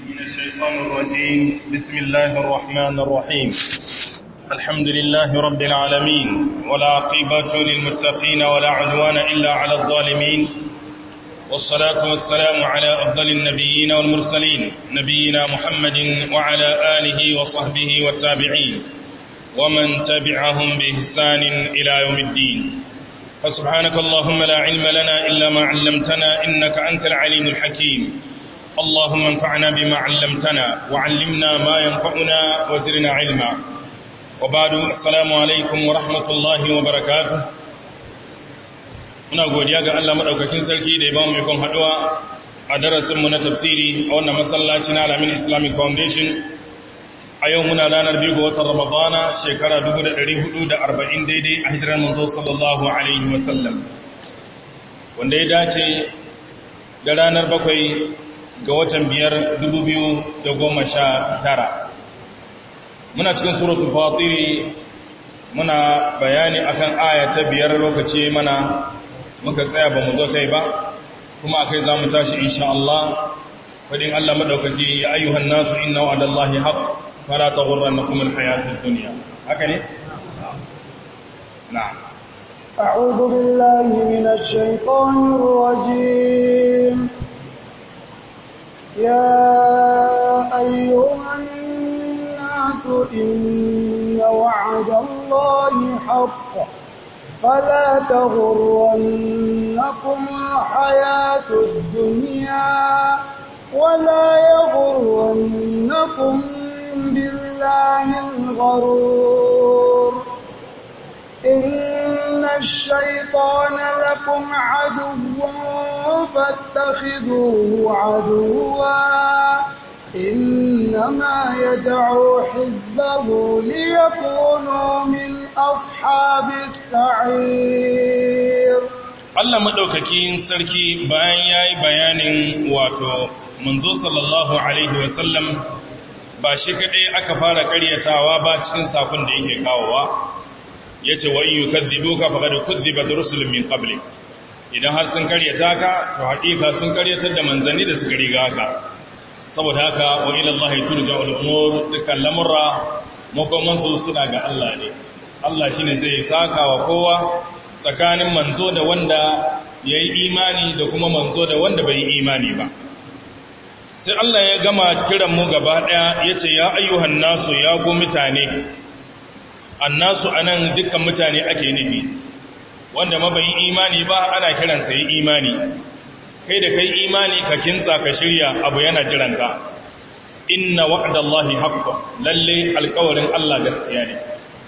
من الشيطان الرجيم بسم الله الرحمن الرحيم الحمد لله رب العالمين ولا عقبة للمتقين ولا عدوان إلا على الظالمين والصلاة والسلام على أفضل النبيين والمرسلين نبينا محمد وعلى آله وصحبه والتابعين ومن تبعهم بإحسان إلى يوم الدين فسبحانك اللهم لا علم لنا إلا ما علمتنا إنك أنت العليم الحكيم اللهم انفعنا بما علمتنا وعلمنا ما ينفعنا وزرنا علما وبعد السلام عليكم ورحمة الله وبركاته muna godiya ga Allah madaukakin sarki da ya ba mu ikon haduwa a darasinmu na tafsiri a wannan masallaci na Alamin Islamic Foundation a yau muna ranar biyu ga watan Ramadana shekara 1440 daidai a hijirar manzo sallallahu alaihi wasallam wanda ya dace da ranar bakwai ga watan biyar 2019 muna cikin suratul fatiri muna bayani akan aya ta biyar lokaci mana muka tsaya ba mu zo kai ba kuma akai za mu tashi insha Allah wadin Allah madaukaki ya ayyuhan nasu inna wa'adallahi haqq fala taghurrannakum alhayatud dunya haka ne na'am أعوذ بالله من الشيطان الرجيم يا أيها الناس إن وعد الله حق فلا تغرنكم الحياة الدنيا ولا يغرنكم بالله الغرور إن الشيطان لكم عدو فاتخذوه عدوا إنما يدعو حزبه ليكونوا من أصحاب السعير Allah maɗaukakin sarki bayan ya yi bayanin wato manzo sallallahu Alaihi wasallam ba shi kaɗai aka fara ƙaryatawa ba cikin sakon da yake kawowa ya ce wa iya kaddibo ka faɗa da kuddiba da rusulun min ƙabli idan har sun ƙaryata ka to haƙiƙa sun ƙaryatar da manzanni da suka riga ka saboda haka wa ilallahi turja al'umur dukkan lamurra makomansu suna ga Allah ne Allah shi ne zai saka wa kowa tsakanin manzo da wanda ya yi imani da kuma manzo da wanda bai yi imani ba sai Allah ya gama kiran mu gaba ɗaya ya ce ya ayyuhan nasu ya ku mutane annasu anan dukkan mutane ake nufi wanda mabayin imani ba ana kiransa yi imani kai da kai imani ka kintsa ka shirya abu yana jiranka inna wa'dallahi haqqun lalle alƙawarin Allah gaskiya ne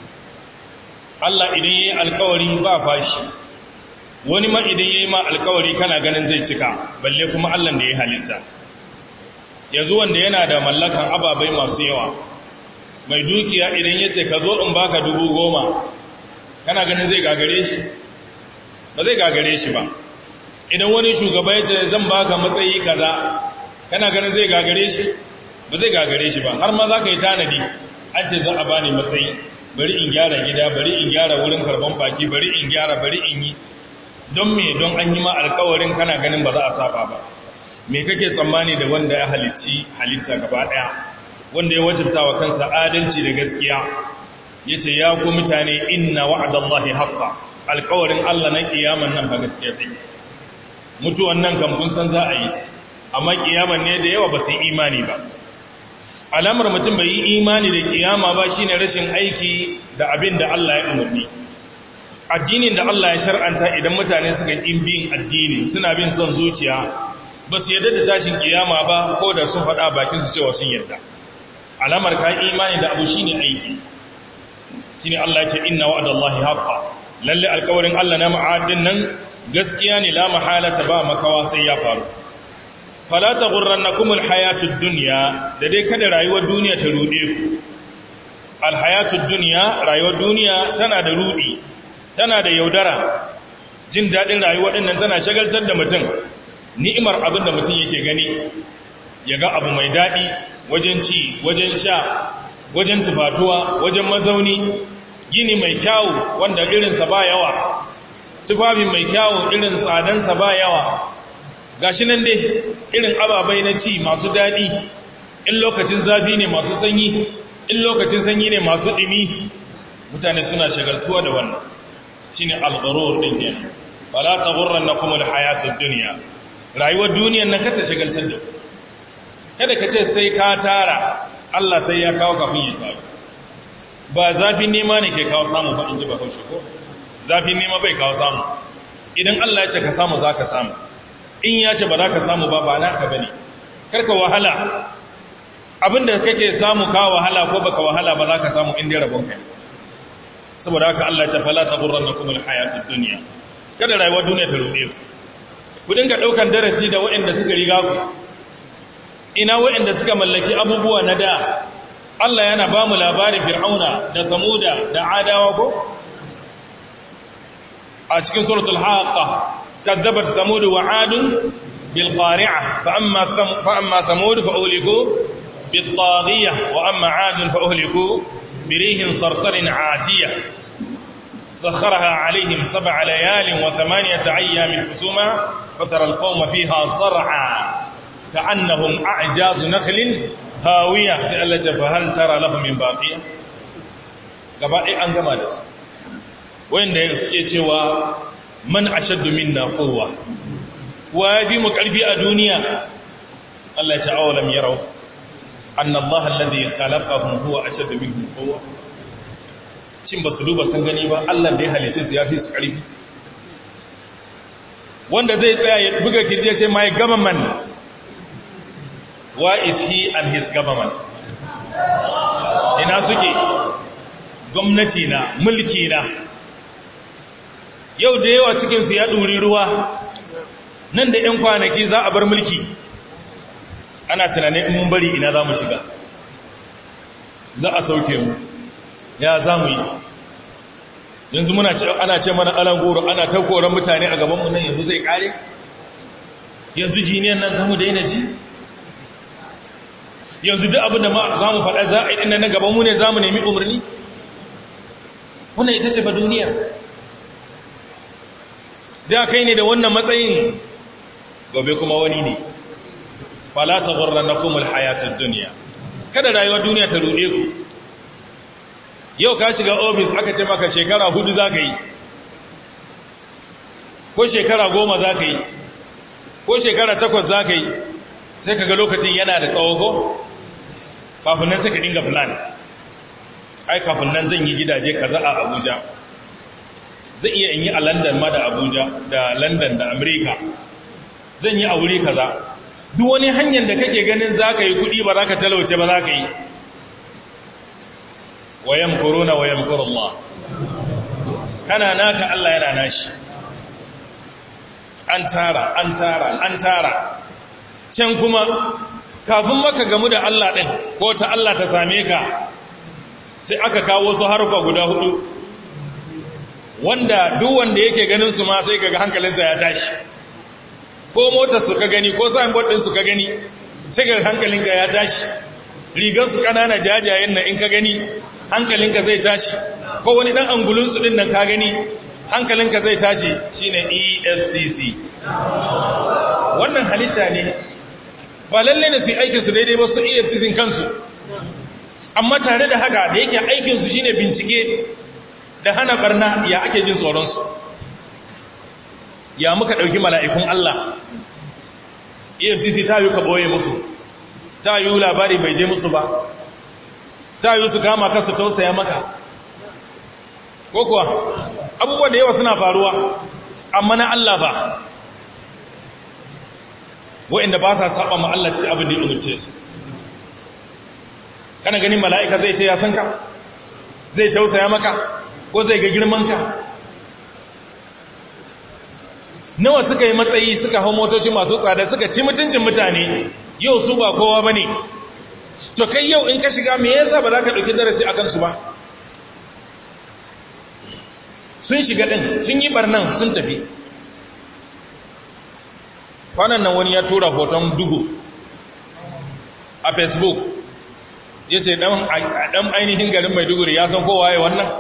Allah idan yayi alƙawari ba fashi wani ma idan yayi ma alƙawari kana ganin zai cika balle kuma Allah da ya halitta yanzu wanda yana da mallakan ababai masu yawa mai dukiya idan yace ka zo in baka dubu goma kana ganin zai gagare shi ba zai gagare shi ba idan wani shugaba ya ce zan baka matsayi kaza kana ganin zai gagare shi ba zai gagare shi ba har ma za ka yi tanadi an ce za a bani matsayi bari in gyara gida bari in gyara wurin karban baki bari in gyara bari in yi don me don an yi ma alkawarin kana ganin ba za a saba ba me kake tsammani da wanda ya halicci halitta gaba daya wanda ya wajibta wa kansa adalci da gaskiya yace ya ku mutane inna wa'dallahi haqqan alkawarin Allah na kiyaman nan ba gaskiya take mutuwan nan kan kun san za a yi amma kiyaman ne da yawa ba su yi imani ba alamar mutum bai yi imani da kiyama ba shine rashin aiki da abin da Allah ya umarni addinin da Allah ya shar'anta idan mutane suka yi bin addini suna bin son zuciya ba su yarda da tashin kiyama ba ko da sun faɗa bakin su cewa sun yarda alamar ka imani da abu shine aiki shine Allah ya ce inna wa'adallahi haqqan lalle alƙawarin Allah na ma'adin nan gaskiya ne la mahalata ba makawa sai ya faru fala taghurrannakum alhayatud dunya da dai kada rayuwar duniya ta rude ku alhayatud dunya rayuwar duniya tana da rudi tana da yaudara jin dadin rayuwar din nan tana shagaltar da mutum ni'imar abin da mutum yake gani ya ga abu mai dadi wajen ci wajen sha wajen tufatuwa wajen mazauni gini mai kyawu wanda irinsa ba yawa tufafi mai kyawu irin tsadansa ba yawa gashi nan dai irin ababai na ci masu daɗi in lokacin zafi ne masu sanyi in lokacin sanyi ne masu ɗimi mutane suna shagaltuwa da wannan shi ne algaror ɗin ne ba la ta gurran na kuma da hayatun duniya rayuwar duniyan nan kata shagaltar da kada ka ce sai ka tara Allah sai ya kawo kafin ya taru ba zafin nema ne ke kawo samu ba in ji ba haushe ko zafin nema bai kawo samu idan Allah ya ce ka samu za ka samu in ya ce ba za ka samu ba ba naka ba ne karka wahala abinda kake samu ka wahala ko baka wahala ba za ka samu inda rabon kai saboda haka Allah ya ce fala taghurrannakum alhayatud dunya kada rayuwar duniya ta ruɗe ku ku dinga daukan darasi da waɗanda suka riga ku ina waɗanda suka mallaki abubuwa na da Allah yana ba mu labarin fir'auna da samuda da adawa ko a cikin suratul haqqa كذبت ثمود وعاد بالقارعة فأما, ثم فأما ثمود فأهلكوا بالطاغية وأما عاد فأهلكوا بريح صرصر عاتية سخرها عليهم سبع ليال وثمانية أيام حسوما فترى القوم فيها صرعا كأنهم أعجاز نخل هاوية سألت فهل ترى لهم من باقية قبائل أنقما لسوا وإن يسكي man ashaddu minna quwwa wa yafi mu karfi a duniya Allah ya ce awalam yarau anna Allah alladhi khalaqahum huwa ashaddu minhum quwwa shin basu duba sun gani ba Allah da ya halice su yafi su karfi wanda zai tsaya ya buga kirje ce my government why is he and his government ina suke gwamnati na mulki na yau da yawa cikinsu ya ɗuri ruwa nan da 'yan kwanaki za a bar mulki ana tunanin in mun bari ina za mu shiga za a sauke mu ya za mu yi yanzu muna ce ana ce mana alan goro ana ta koran mutane a gabanmu nan yanzu zai kare yanzu jiniyan nan za mu daina ji yanzu duk abin da za mu faɗa za a yi ɗin na gabanmu ne za mu nemi umarni wannan ita ce ba duniyar da kai ne da wannan matsayin gobe kuma wani ne fala ta gurra na kuma hayatun duniya kada rayuwar duniya ta ruɗe ku yau ka shiga ofis aka ce maka shekara hudu za ka yi ko shekara goma za ka yi ko shekara takwas za ka yi sai ka ga lokacin yana da tsawo ko kafin nan sai ka dinga plan ai kafin nan zan yi gidaje kaza a abuja zai iya in yi a london ma da abuja da london da amerika zan yi a wuri kaza duk wani hanyar da kake ganin za ka yi kudi ba za ka talauce ba za ka yi wayan korona wayan koroma kana naka allah yana nashi an tara an tara an tara can kuma kafin maka gamu da allah ɗin ko ta allah ta same ka sai aka kawo su harfa guda hudu wanda duk wanda yake ganin su ma sai kaga hankalinsa ya tashi ko motar su ka gani ko signboard din su ka gani sai kaga hankalinka ya tashi rigar su kanana jajayen nan in ka gani hankalinka zai tashi ko wani dan angulun su din nan ka gani hankalinka zai tashi shine EFCC wannan halitta ne ba lalle ne su yi aikin su daidai ba su EFCC kansu amma tare da haka da yake aikin su shine bincike da hana barna ya ake jin tsoronsu ya muka ɗauki mala'ikun Allah efcc ta yi ka ɓoye musu ta yi labari bai je musu ba ta yi su kama kansu tausaya maka ko kuwa abubuwa da yawa suna faruwa amma na Allah ba wa'inda ba sa saba ma Allah cikin abin da ya umarce su kana ganin mala'ika zai ce ya san ka zai tausaya maka ko zai ga girmanka nawa suka yi matsayi suka hau motoci masu tsada suka ci mutuncin mutane yau su ba kowa ba ne to kai yau in ka shiga me yasa ba za ka ɗauki darasi a kansu ba sun shiga ɗin sun yi ɓarnan sun tafi kwanan nan wani ya tura hoton duhu a facebook ya ce ɗan ainihin garin maiduguri ya san kowa ya wannan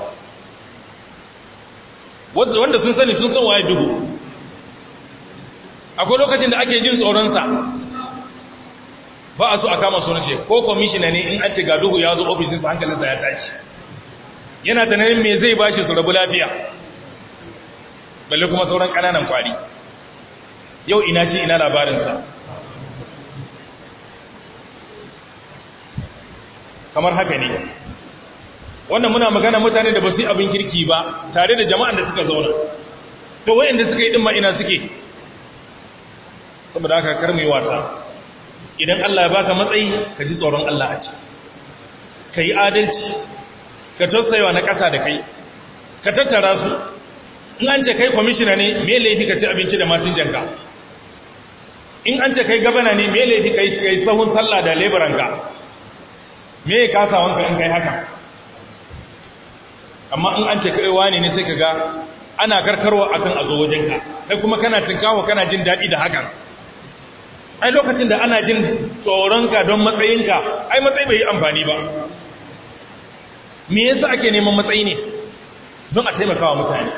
wanda sun sani sun san waye duhu akwai lokacin da ake jin tsoronsa ba a so a kama sunan shi ko kwamishina ne in an ce ga duhu ya zo ofishinsa hankalinsa ya tashi yana tunanin me zai ba shi su rabu lafiya balle kuma sauran ƙananan kwari yau ina shi ina labarinsa kamar haka ne wannan muna magana mutane da ba su yi abin kirki ba tare da jama'an da suka zauna to wayanda suka yi ɗin ina suke saboda haka kar mu yi wasa idan Allah ya baka matsayi ka ji tsoron Allah a ci ka yi adalci ka tausayawa na ƙasa da kai ka tattara su in an ce kai kwamishina ne me laifi ka ci abinci da masinjanka in an ce kai gabana ne me laifi ka yi sahun sallah da leburanka me ya kasawanka in kai haka amma in an ce kai wani ne sai ka ga ana karkarwa akan a zo wajenka kai kuma kana tinkawa kana jin daɗi da hakan ai lokacin da ana jin tsoronka don matsayinka ai matsayi bai yi amfani ba me yasa ake neman matsayi ne don a taimakawa mutane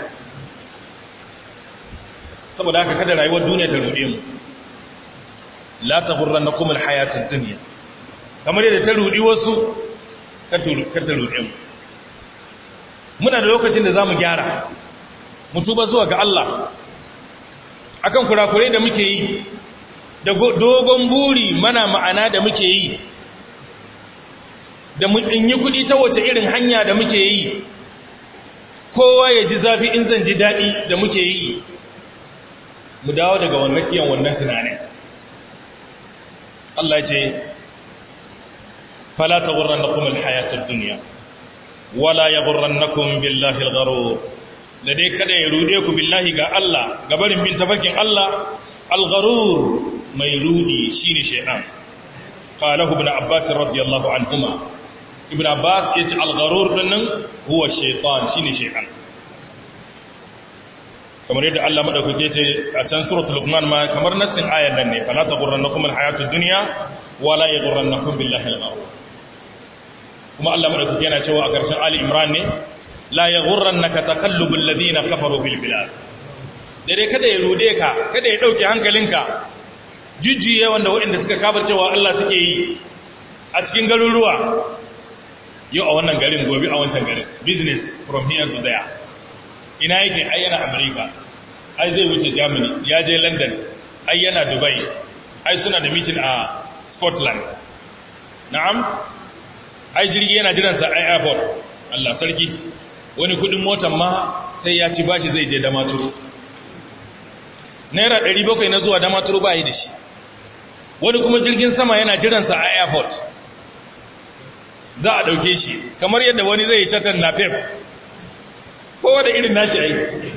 saboda haka kada rayuwar duniya ta ruɗe mu la taghurrannakum alhayatud dunya kamar yadda ta ruɗi wasu kan ta ruɗe mu muna da lokacin da zamu gyara mu tuba zuwa ga Allah akan kurakurai da muke yi da dogon buri mana ma'ana da muke yi da in yi kudi ta wace irin hanya da muke yi kowa ya ji zafi in zan ji daɗi da muke yi mu dawo daga wannan kiyan wannan tunanin Allah ya ce fala ta gurran na kuma hayatar duniya wala ya gurran na kuma billahi al da dai kada ya rude ku billahi ga Allah gabarin bin tafarkin Allah al-gharur mai rudi shine shaytan qalahu ibn abbas radiyallahu anhuma ibn abbas yace al-gharur dinnan huwa shaytan shine shaytan kamar yadda Allah madaukake ce a can suratul luqman ma kamar nassin ayar nan ne fala taghurrannakum al-hayatud dunya wala yaghurrannakum billahi al-gharur kuma Allah madaukake yana cewa a karshen ali imran ne la yaghurrannaka taqallubul ladina kafaru bil bilad dare kada ya rude ka kada ya dauke hankalinka jujjuye wanda waɗanda suka cewa Allah suke yi a cikin garuruwa yau a wannan garin gobe a wancan garin business from here to there ina yake ai yana America ai zai wuce Germany ya je London ai yana Dubai ai suna da meeting a Scotland na'am ai jirgi yana jiransa a airport Allah sarki wani kudin motar ma sai ya ci bashi zai je damaturu naira 700 na zuwa damaturu ba yi da shi wani kuma jirgin sama yana jiransa a airport za a ɗauke shi kamar yadda wani zai shatan na pep kowa da irin nashi ai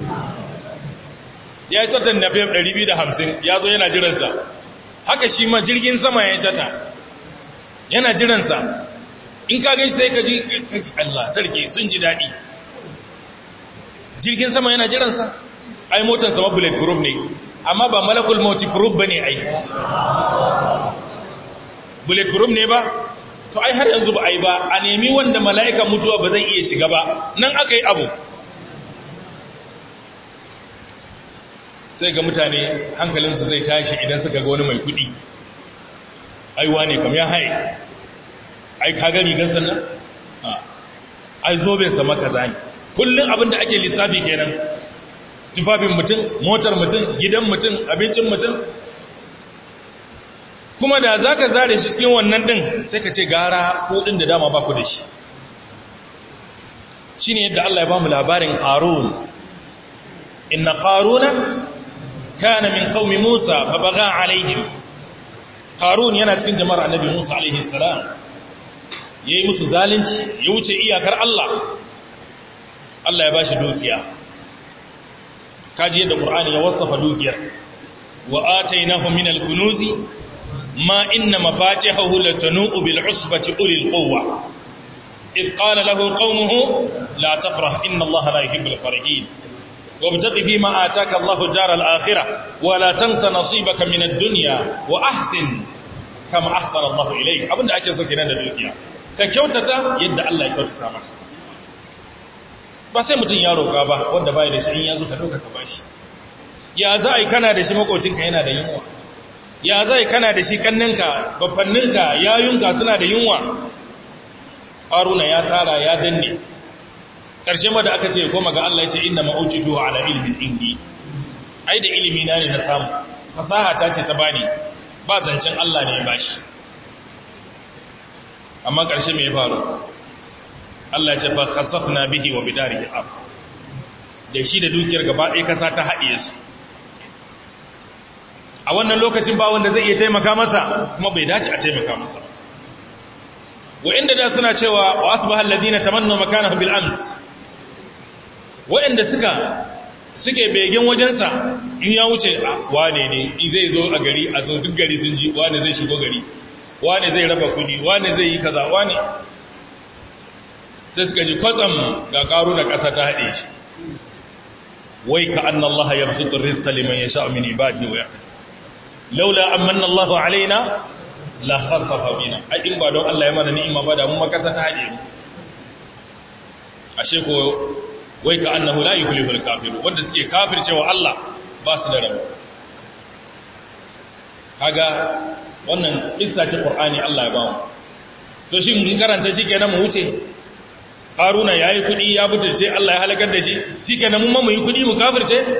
ya yi shatan na pep 250 ya zo yana jiransa haka shi ma jirgin sama ya shata yana jiransa in ka gaji sai ka ji Allah sarki sun ji daɗi jirgin sama yana jiransa ai motansa ma bullet proof ne amma ba malakul mauti proof ba ne ai bullet proof ne ba to ai har yanzu ba ai ba a nemi wanda mala'ikan mutuwa ba zai iya shiga ba nan aka yi abu sai ga mutane hankalinsu zai tashi idan suka ga wani mai kudi aiwa ne kam ya haye ai kaga rigar sannan ai zobensa maka zane kullum abin da ake lissafi kenan tufafin mutum motar mutum gidan mutum abincin mutum kuma da za ka zare shi cikin wannan ɗin sai ka ce gara ɗin da dama ba ku da shi shi ne yadda Allah ya ba mu labarin ƙarun inna ƙaruna kana min qaumi Musa fa baga alaihim Qarun yana cikin jama'ar Annabi Musa alaihi salam yayi musu zalunci ya wuce iyakar Allah Allah ya bashi dukiya kaji yadda Qur'ani ya wasafa dukiyar wa atainahu min al-kunuzi ma inna mafatihahu latanu bil usbati ulil quwwa إذ قال له قومه لا تفرح إن الله لا يحب الفرحين وابتغ فيما آتاك الله الدار الآخرة ولا تنس نصيبك من الدنيا وأحسن كما أحسن الله إليك أبدا أكي سوكي نانا دوكيا كيوتتا يد الله يكوتتا مك ba sai mutum ya roƙa ba wanda bai da shi in ya zo ka ɗauka ka bashi ya za a yi kana da shi makocinka yana da yunwa ya zai kana da shi kanninka bafanninka yayunka suna da yunwa haruna ya tara ya danne ƙarshe ma da aka ce koma ga Allah ya ce inna ma'ujitu ala ilmin indi ai da ilimi na ne na samu fasaha ta ce ta bani ba zancen Allah ne ya bashi amma ƙarshe me ya faru Allah ya ce fa khasafna bihi wa bidarihi ab da shi da dukiyar gaba ɗaya kasa ta haɗiye su a wannan lokacin ba wanda zai iya taimaka masa kuma bai dace a taimaka masa wa'inda da suna cewa wa asbaha alladhina tamannaw makanahu bil ams wa'inda suka suke begen wajensa in ya wuce wane ne zai zo a gari a zo duk gari sun ji wane zai shigo gari wane zai raba kudi wane zai yi kaza wane sai suka ji kwatsam ga karu na ƙasa ta haɗe shi wai ka anna Allah ya basu rizqa liman yasha min ibadihi wa yaqdir laula amanna Allah alaina la khasafa bina ai in ba don Allah ya mana ni'ima ba da mu makasa ta haɗe mu ashe ko wai ka annahu la yuflihul kafirun wanda suke kafircewa Allah ba su da rabo kaga wannan kissa ce Qur'ani Allah ya ba mu to shi mun karanta shi kenan mu wuce Haruna yayi kudi ya butulce Allah ya halakar da shi shikenan mun ma mu yi kudi mu kafirce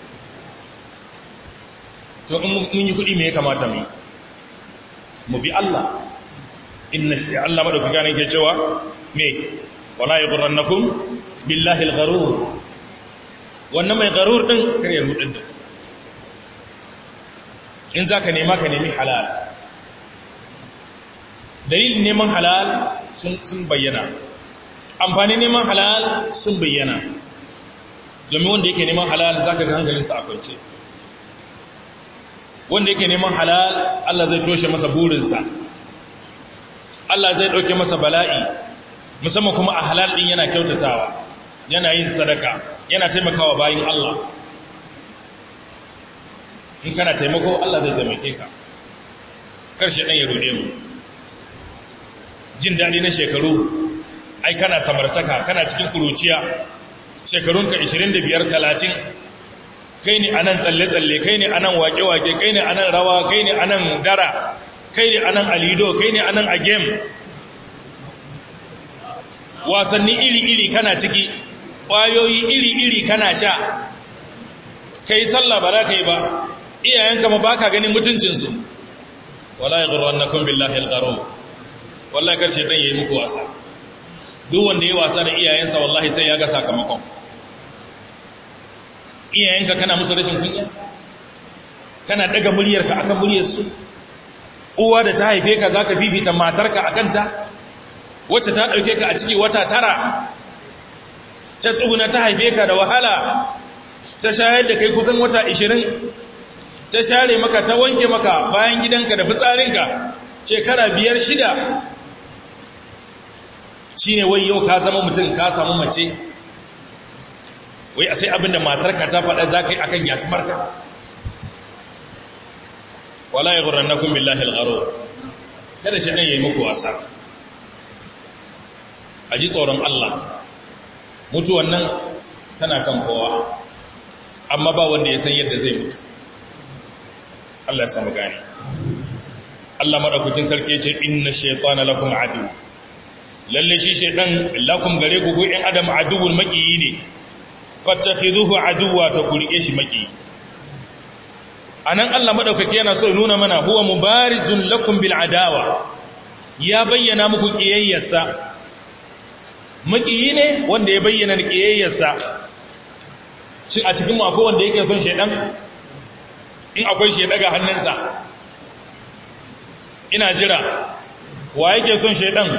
to in mun yi kudi me ya kamata mu mu bi Allah inna shi Allah madauki gane ke cewa me wala yughrannakum billahi al-gharur wannan mai gharur din kar ya rudin da in zaka nema ka nemi halal dalilin neman halal sun sun bayyana amfani neman halal sun bayyana domin wanda yake neman halal zaka ga hankalinsa a kwance wanda yake neman halal Allah zai toshe masa burinsa Allah zai dauke masa bala'i musamman kuma a halal din yana kyautatawa yana yin sadaka yana taimakawa bayin Allah in kana taimako Allah zai taimake ka karshe dan ya rode mu jin dadi na shekaru ai kana samartaka kana cikin kuruciya shekarunka 25 30 kai ne anan tsalle-tsalle kai ne anan wake-wake kai ne anan rawa kai ne anan dara kai ne anan alido kai ne anan a game wasanni iri-iri kana ciki ƙwayoyi iri-iri kana sha kai sallah ba za ka yi ba iyayenka ma ba ka ganin mutuncinsu wala ya ƙarwar na kun billahi alƙaro wallahi karshe ɗan ya yi muku wasa duk wanda ya wasa da iyayensa wallahi sai ya ga sakamakon iyayenka kana musu rashin kunya kana daga muryarka akan muryarsu uwa da ta haife ka zaka bibita matarka akan ta wacce ta dauke ka a ciki wata tara ta tsuguna ta haife ka da wahala ta shayar da kai kusan wata 20 ta share maka ta wanke maka bayan gidanka da fitsarinka shekara biyar shida shine wai yau ka zama mutum ka samu mace wai a sai abinda matarka ta faɗa za ka yi akan yatumarka wala ya gurran nakun billahi algharo kada shi ɗan ya yi muku wasa a ji tsoron Allah mutuwan nan tana kan kowa amma ba wanda ya san yadda zai mutu Allah ya samu gani Allah maɗaukakin sarki ce inna shaitana lakum adu lalle shi shaitan lakum gare ku ko in adam aduwul maƙiyi ne fattakhidhuhu aduwwa ta kurike shi maki anan Allah madaukake yana so nuna mana huwa mubarizun lakum bil adawa ya bayyana muku kiyayyarsa makiyi ne wanda ya bayyana kiyayyarsa shin a cikin mu akwai wanda yake son shedan in akwai shi ya daga hannunsa ina jira wa yake son shedan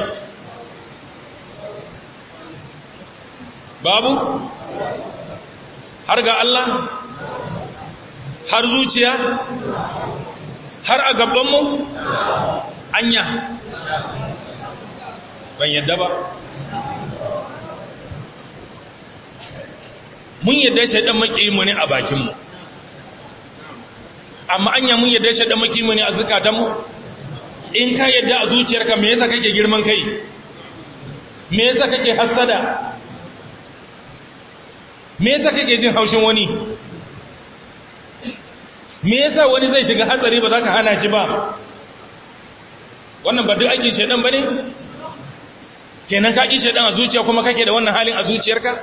babu har ga Allah har zuciya har a gabanmu anya ban yadda ba mun yadda shaidan mu ne a bakinmu amma anya mun yadda shaidan mu ne a zukatanmu in ka yadda a zuciyarka me yasa kake girman kai me yasa kake hassada me yasa kake jin haushin wani me yasa wani zai shiga hatsari ba za ka hana shi ba wannan ba duk aikin shaidan ba ne kenan ka ƙi shaidan a zuciya kuma kake da wannan halin a zuciyarka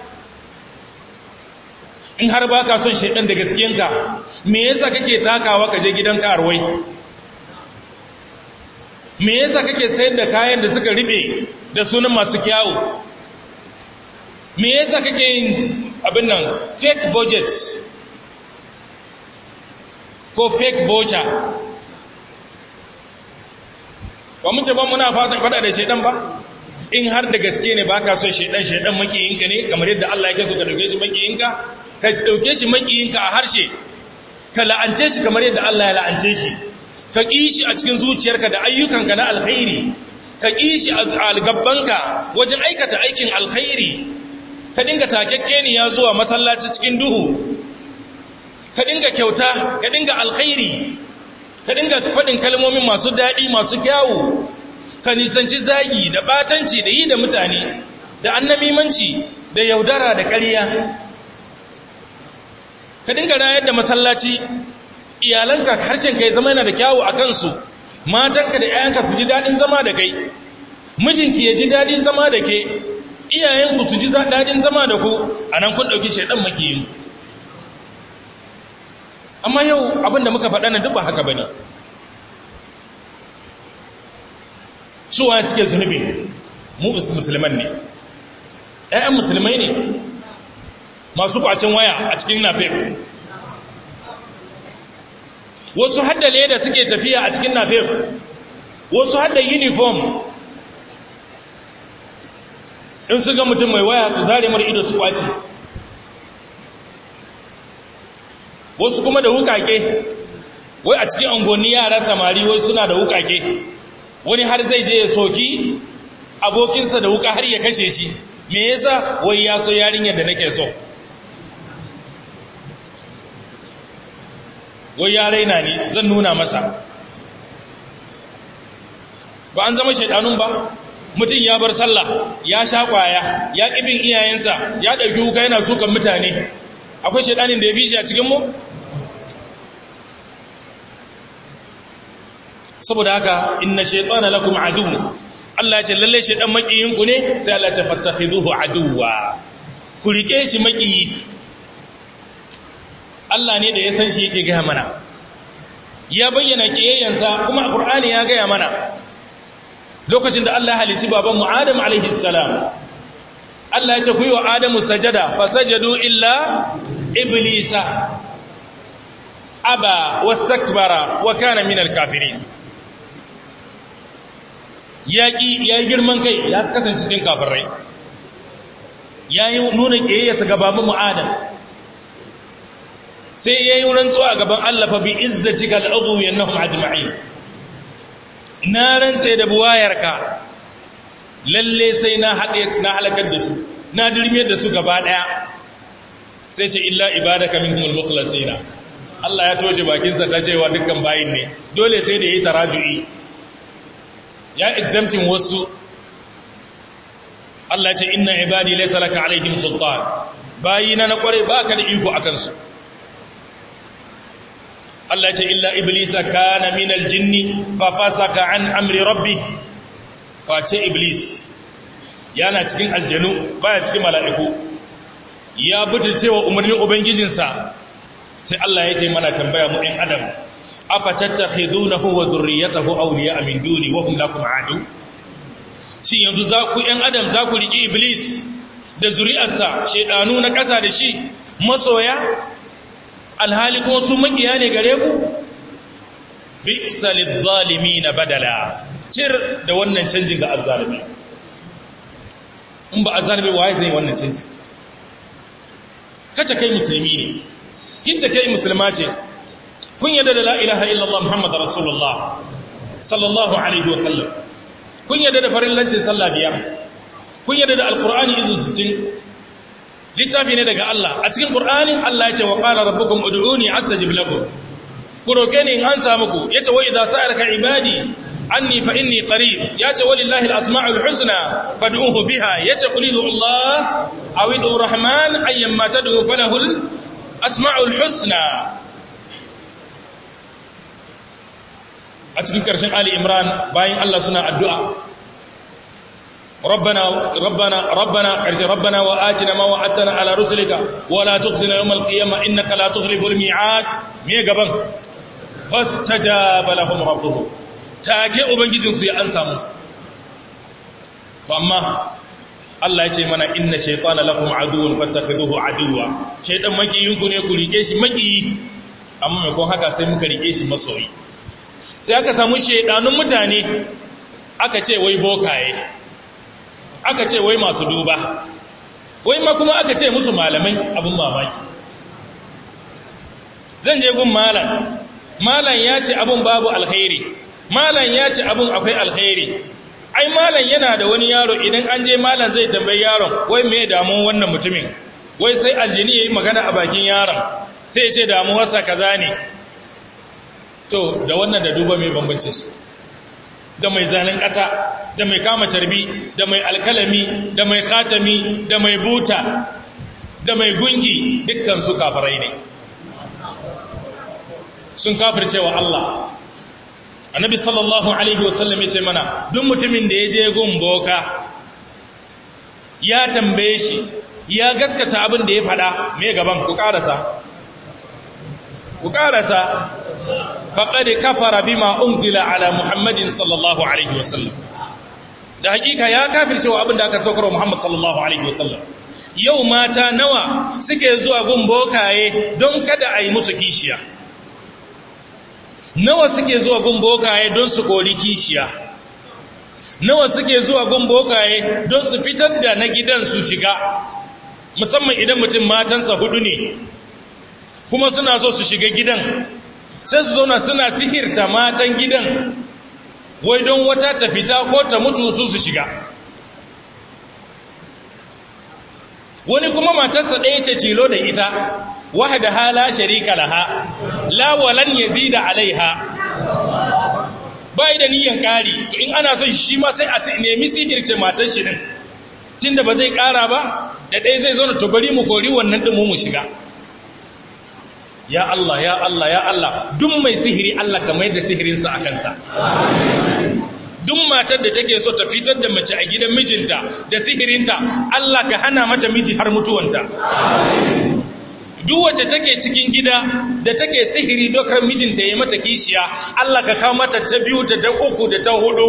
in har ba ka son shaidan da gaskiyanka me yasa kake takawa ka je gidan karuwai me yasa kake sayar da kayan da suka riɓe da sunan masu kyawu me yasa kake yin abin nan fake budget ko fake voucher ba mun ce ba muna fatan fada da shaidan ba in har da gaske ne baka son shaidan shaidan makiyinka ne kamar yadda Allah yake so ka dauke shi makiyinka ka dauke shi makiyinka a harshe ka la'ance shi kamar yadda Allah ya la'ance shi ka ƙi shi a cikin zuciyarka da ayyukanka na alkhairi ka ƙi shi a gabbanka wajen aikata aikin alkhairi ka dinga takekkeniya zuwa masallaci cikin duhu ka dinga kyauta ka dinga alkhairi ka dinga faɗin kalmomin masu daɗi masu kyawu ka nisanci zagi da batanci da yi da mutane da annamimanci da yaudara da ƙarya ka dinga rayar da masallaci iyalanka harshen kai zama yana da kyawu a kansu matanka da 'ya'yanka su ji daɗin zama da kai mijinki ya ji daɗin zama da ke iyayenku su ji daɗin zama da ku a nan kun ɗauki shaidan makiyin amma yau abinda muka faɗa na duk ba haka ba ne suwa suke zunubi mu musulman ne ‘ya'yan musulmai ne masu kwacin waya a cikin nafef wasu hadda leda suke tafiya a cikin nafef wasu hadda uniform in su ga mutum mai waya su zare mara ido su kwace wasu kuma da wukake wai a cikin angonni yara samari wai suna da wukake wani har zai je ya soki abokinsa da wuka har ya kashe shi me yasa wai ya so yarinyar da nake so wai ya raina ne zan nuna masa ba an zama shaidanun ba mutum ya bar sallah ya sha kwaya ya ƙibin iyayensa ya ɗauki wuka yana sukan mutane akwai shaidanin da ya fi shi a cikinmu saboda haka inna shaitana lakum adu Allah ce lalle shaidan makiyinku ne sai Allah ce fattakhiduhu aduwa ku rike shi makiyi Allah ne da ya san shi yake gaya mana ya bayyana kiyayyansa kuma Qur'ani ya gaya mana lokacin da Allah ya halitti babanmu Adam alaihi salam Allah ya ce ku yi wa Adamu sajada fasajadu illa iblisa aba wastakbara wa kana minal kafirin yaƙi ya yi girman kai ya kasance cikin kafirai ya yi nuna ƙiyayyarsa ga babanmu Adam sai ya yi rantsuwa a gaban Allah fa bi izzati kal udhu yanahum ajma'in na rantsa da buwayarka lalle sai na haɗe na halakar da su na dirme da su gaba ɗaya sai ce illa ibadaka minhumul mukhlasina Allah ya toshe bakinsa ta cewa dukkan bayin ne dole sai da yi taraju'i ya exemptin wasu Allah ce inna ibadi laysa laka alaihim sultan bayina na kware baka da iko akan su Allah ce illa iblisa kana minal jinni fa fasaka an amri rabbi face iblis yana cikin aljanu baya cikin mala'iku ya butulce wa umarnin ubangijinsa sai Allah yake mana tambaya mu ɗan adam afa tattakhidunahu wa dhurriyyatahu awliya'a min duni wa hum lakum adu shin yanzu za ku ɗan adam za ku riƙi iblis da zuri'arsa shedanu na ƙasa da shi masoya alhali kuma su makiya ne gare ku bi'sa lidh-dhalimin badala tir da wannan canjin ga azzalimi in ba azzalimi waye zai wannan canjin kace kai musulmi ne kince kai musulma ce kun yadda da la ilaha illallah muhammad rasulullah sallallahu alaihi wa sallam kun yadda da farillancin sallah biyar kun yadda da alqur'ani izu 60 littafi ne daga Allah a cikin qur'ani Allah ya ce wa qala rabbukum ud'uni astajib lakum ku roke ni in an samu ku yace wa idza sa'alaka ibadi anni fa inni qarib yace walillahi al-asma'ul husna fad'uhu biha yace qul Allah aw idu rahman ayyamma tad'u falahu al-asma'ul husna a cikin ƙarshen Ali Imran bayan Allah suna addu'a ربنا ربنا ربنا ربنا وآتنا ما وعدتنا على رسلك ولا تخزنا يوم القيامة إنك لا تخلف الميعاد مي غبن فاستجاب لهم ربهم take ubangijinsu ya ansa musu amma Allah ya ce mana inna shaytana lakum aduwwun fattakhiduhu aduwwa shaytan makiyin ku ne ku rike shi makiyi amma mai kon haka sai muka rike shi masoyi sai aka samu shaydanun mutane aka ce wai bokaye aka ce wai masu duba wai ma kuma aka ce musu malamai abin mamaki zan je gun malam malam ya ce abin babu alkhairi malam ya ce abin akwai alkhairi ai malam yana da wani yaro idan an je malam zai tambayi yaron wai me damuwar wannan mutumin wai sai aljini yayi magana a bakin yaron sai ya ce damuwarsa kaza ne to da wannan da duba mai bambancin su da mai zanen ƙasa da mai kama carbi da mai alkalami da mai khatami da mai buta da mai gungi dukkan su kafirai ne sun kafirce wa Allah annabi sallallahu alaihi wasallam ya ce mana duk mutumin da ya je gun boka ya tambaye shi ya gaskata abin da ya faɗa mai gaban ku ƙarasa ku ƙarasa faƙaɗe kafara bima unzila ala muhammadin sallallahu alaihi wasallam da hakika ya kafirce wa abin da aka saukar wa muhammad sallallahu alaihi wasallam yau mata nawa suke zuwa gun bokaye don kada a yi musu kishiya nawa suke zuwa gun bokaye don su kori kishiya nawa suke zuwa gun bokaye don su fitar da na gidan su shiga musamman idan mutum matansa hudu ne kuma suna so su shiga gidan sai su zauna suna sihirta matan gidan wai don wata ta fita ko ta mutu su su shiga wani kuma matarsa ɗaya ce tilo da ita wahada hala sharika laha la walan yazida alaiha bai da niyan kari to in ana son shi ma sai a nemi sihirce matar shi din tunda ba zai kara ba da ɗaya zai zauna to bari mu kori wannan din mu shiga ya Allah ya Allah ya Allah duk mai sihiri Allah ka mai da sihirinsa a kansa duk matar da take so ta fitar da mace a gidan mijinta da sihirinta Allah ka hana mata miji har mutuwanta duk wacce take cikin gida da take sihiri dokar mijinta ya mata kishiya Allah ka kawo mata ta biyu ta ta uku da ta hudu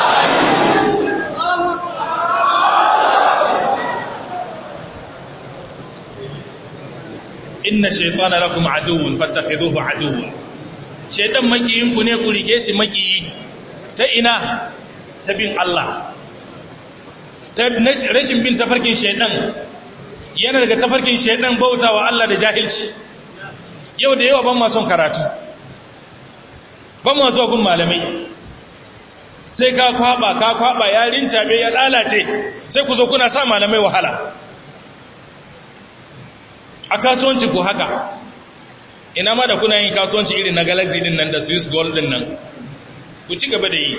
inna shaytana lakum aduwwun fattakhidhuhu aduwwa shaytan makiyin ku ne ku rike shi makiyi ta ina ta bin Allah ta rashin bin tafarkin shaytan yana daga tafarkin shaytan bautawa Allah da jahilci yau da yawa ban ma son karatu ban ma zuwa gun malamai sai ka kwaba ka kwaba ya rincabe ya lalace sai ku zo kuna sa malamai wahala a kasuwanci ko haka ina ma da kuna yin kasuwanci irin na galaxy din nan da swiss gold din nan ku ci gaba da yi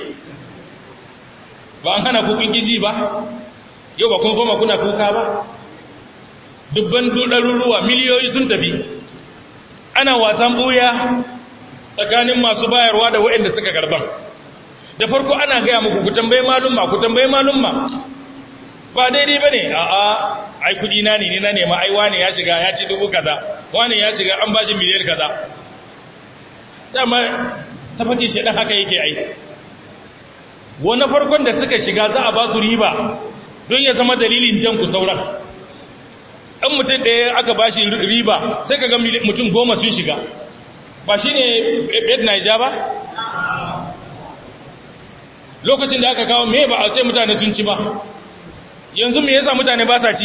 ba an hana kukun giji ba yau ba kun koma kuna kuka ba dubban ɗaruruwa miliyoyi sun tafi ana wasan ɓuya tsakanin masu bayarwa da waɗanda suka karban da farko ana gaya muku ku tambaye malumma ku tambaye malumma ba daidai ba ne a'a ai kudi na ne na nema ai wane ya shiga ya ci dubu kaza wane ya shiga an bashi miliyan kaza dama tafakin shaidan haka yake ai wani farkon da suka shiga za a ba su riba don ya zama dalilin jan ku sauran ɗan mutum ɗaya aka ba shi riba sai ka ga mutum goma sun shiga ba shi ne bet naija ba lokacin da aka kawo me ba a ce mutane sun ci ba yanzu me yasa mutane ba sa ci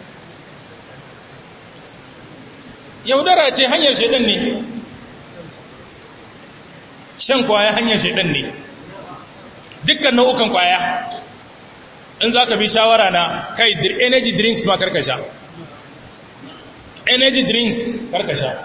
yaudara ce hanyar shaidan ne shan kwaya hanyar shaidan ne dukkan nau'ukan kwaya in za ka bi shawara na kai energy drinks ma karkasha energy drinks karkasha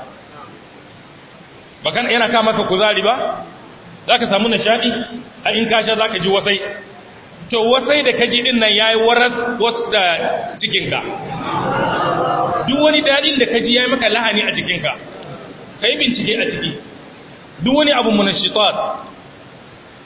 bakan yana kama ka kuzari ba za ka samu nishadi a in kasha za ka ji wasai to wasai da kaji din nan yayi waras wasu da cikinka duk wani dadin da kaji yayi maka lahani a cikinka kai bincike a ciki duk wani abu munashitat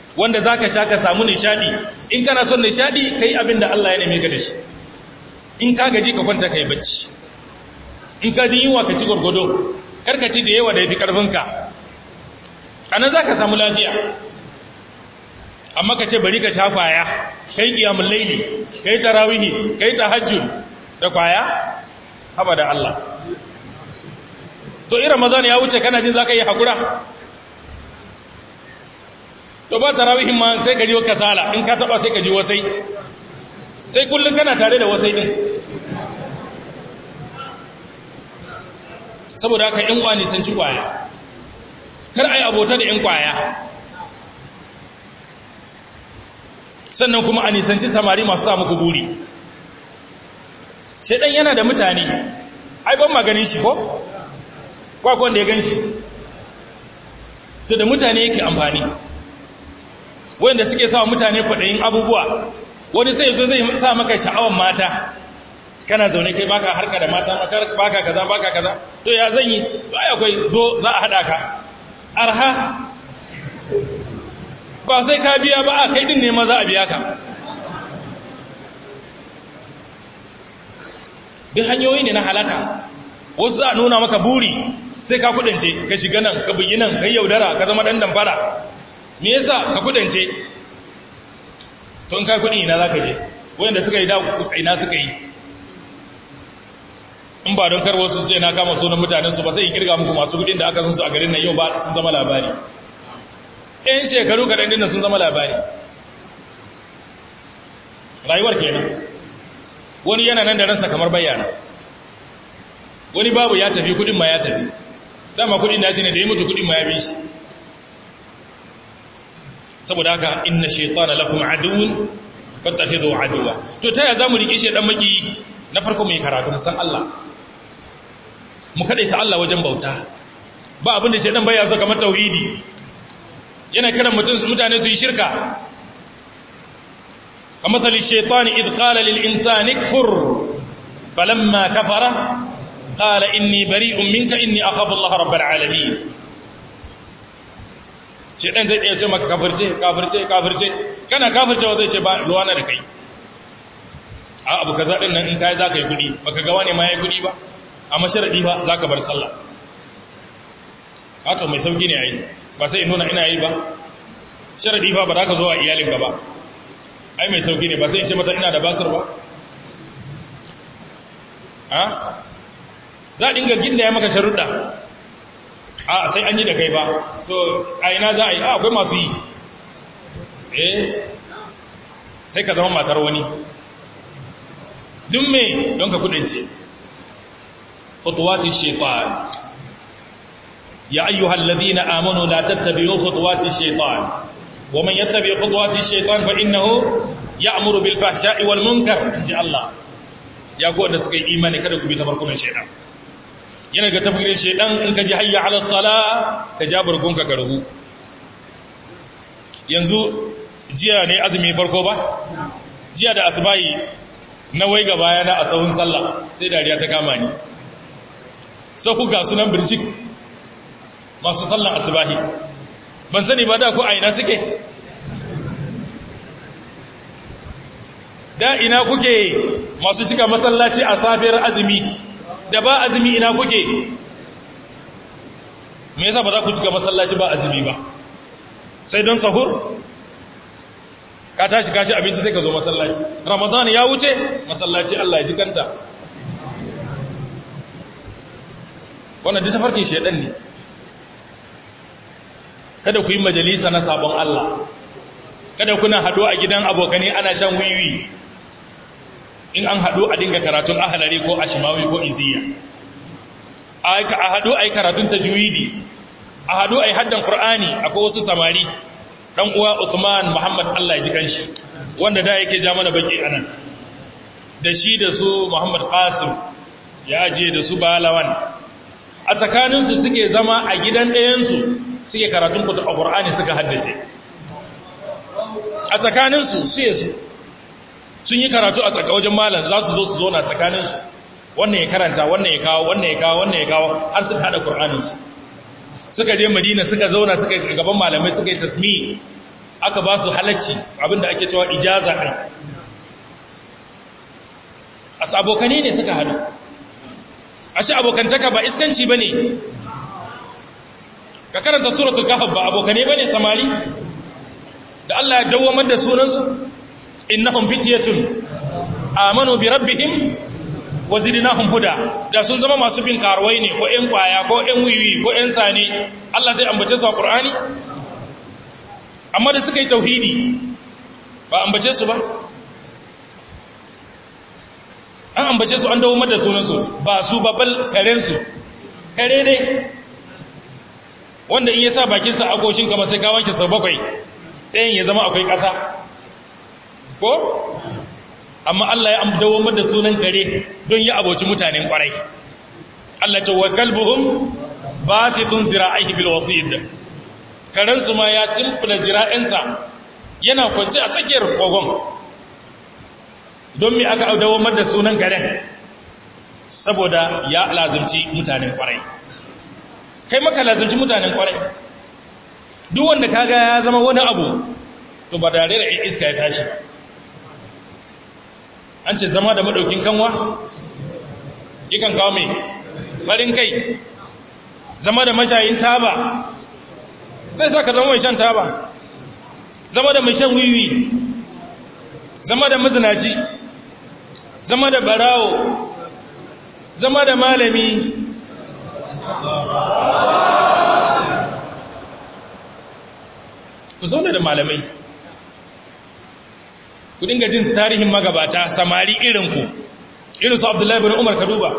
wanda za ka sha ka samu nishadi in kana son nishadi ka yi abin da Allah ya neme ka da shi in ka gaji ka kwanta ka yi bacci in ka ji yunwa ka ci gwargwado karka ci da yawa da ya fi ƙarfinka a nan za ka samu lafiya amma ka ce bari ka sha kwaya ka yi ƙiyamun laili ka yi tarawihi ka yi tahajjud da kwaya haba da Allah to irin ramadan ya wuce kana jin za ka yi haƙura to ba tarawihin ma sai ka ji kasala in ka taɓa sai ka ji wasai sai kullum kana tare da wasai ɗin saboda haka ‘yan kwani sun ci kwaya kar a yi abota da ‘yan kwaya sannan kuma a nisanci samari masu samu kuburi shaidan yana da mutane ai ban maganin shi ko? kwakwan da ya gan shi to da mutane yake amfani wanda suke sa mutane kwaɗayin abubuwa wani sai zo zai sa maka sha'awan mata kana zaune kai baka harka da mata baka kaza baka kaza to ya zan yi to ai akwai zo za a hada ka arha ba sai ka biya ba a kai din ne ma za a biya ka duk hanyoyi ne na halaka wasu za a nuna maka buri sai ka kudance ka shiga nan ka bugi nan ka yaudara ka zama dan damfara me yasa ka kudance to in kai kudi ina za ka je wanda suka yi da ina suka yi in ba don karwo su ce na kama sunan mutanensu ba sai in kirga muku masu kudin da aka sun su a garin nan yau ba sun zama labari ɗayan shekaru kaɗan dinnan sun zama labari rayuwar kenan wani yana nan da ransa kamar bayyana wani babu ya tafi kudin ma ya tafi dama kudin da ce ne da ya mutu kudin ma ya bi shi saboda haka inna shaitana lakum aduwwun fattakhidhu aduwa to ta ya zamu rike shi dan maki na farko mu yi karatu san Allah mu ta Allah wajen bauta ba abin da shaidan baya so kamar tauhidi yana kiran mutane su yi shirka kamar sali shaitani idh qala lil insani kfur falamma kafara qala inni bari'un minka inni akhafu Allah rabbul alamin shaidan zai iya ce maka kafirce kafirce kafirce kana kafircewa zai ce ba ruwana da kai a abu kaza din nan in kai zaka yi kudi baka ga wani ma yayi kudi ba amma sharadi ba zaka bar sallah wato mai sauki ne ai ba sai in nuna ina yi ba sharadi ba ba za ka zo a iyalin ka ba ai mai sauki ne ba sai in ce mata ina da basir ba ha za a dinga ginda ya maka sharuɗa a sai an yi da kai ba to a ina za a yi a akwai masu yi eh sai ka zama matar wani duk me don ka kudince khutuwati shaitan ya ayyuhal ladina amanu la tattabi'u khutuwati shaitan wa man yattabi' khutuwati shaitan fa innahu ya'muru bil fahsha'i wal munkar inji Allah ya go wanda suka yi imani kada ku bi tafarkunan shaitan yana ga tafarkin shaitan in ka ji hayya ala sala ka ja burgunka ka ruhu yanzu jiya ne azumi farko ba jiya da asbahi na wai ga bayana a sahun sallah sai dariya ta kama ni sahu ga sunan birjik masu sallan asbahi ban sani ba da ko a ina suke da ina kuke masu cika masallaci a safiyar azumi da ba azumi ina kuke me yasa ba za ku cika masallaci ba azumi ba sai don sahur ka tashi kashi abinci sai ka zo masallaci ramadan ya wuce masallaci Allah ya ji kanta wannan duk tafarkin shedan ne kada ku yi majalisa na sabon Allah kada kuna haɗu a gidan abokane ana shan wiwi in an haɗu a dinga karatun ahalari ko ashimawi ko iziya a haɗu a yi karatun tajwidi a haɗu a yi haddan ƙur'ani akwai wasu samari ɗan uwa Uthman Muhammad Allah ya ji kanshi wanda da yake ja mana baki anan da shi da su Muhammad Qasim ya je da su Balawan a tsakaninsu suke zama a gidan ɗayansu suke karatun Qur'ani suka haddace a tsakaninsu su yesu sun yi karatu a tsaka wajen malam za su zo su zo na tsakaninsu wannan ya karanta wannan ya kawo wannan ya kawo wannan ya kawo har suka haɗa Qur'aninsu suka je madina suka zauna suka gaban malamai suka yi tasmi aka ba su halacci abinda ake cewa ijaza ɗin a abokane ne suka hadu ashe abokantaka ba iskanci ba ne ka karanta suratul kahf ba abokane ba ne samari da Allah ya dawamar da sunansu innahum fityatun amanu bi rabbihim wa zidnahum huda da sun zama masu bin karuwai ne ko ƴan kwaya ko ƴan wiwi ko ƴan sane Allah zai ambace su a Qur'ani amma da suka yi tauhidi ba ambace su ba an ambace su an dawo da sunansu ba su babbal karensu kare ne wanda in ya sa bakinsa a goshin kama sai kawanki sau bakwai ɗayan ya zama akwai ƙasa ko amma Allah ya dawo da sunan kare don ya aboci mutanen ƙwarai Allah ce wa kalbuhum basitun zira'ihi bil wasid karensu ma ya cimfula zira'insa yana kwance a tsakiyar kogon don mi aka dawo da sunan karen saboda ya lazimci mutanen kwarai kai maka lazimci mutanen kwarai duk wanda kaga ya zama wani abu to ba da rera iska ya tashi an ce zama da madaukin kanwa yakan kawo mai farin kai zama da mashayin taba zai sa ka zama mai shan taba zama da mai shan wiwi zama da mazinaci zama da barawo zama da malami ku zauna da malamai ku dinga jin tarihin magabata samari irinku irinsu abdullahi bin umar kaduba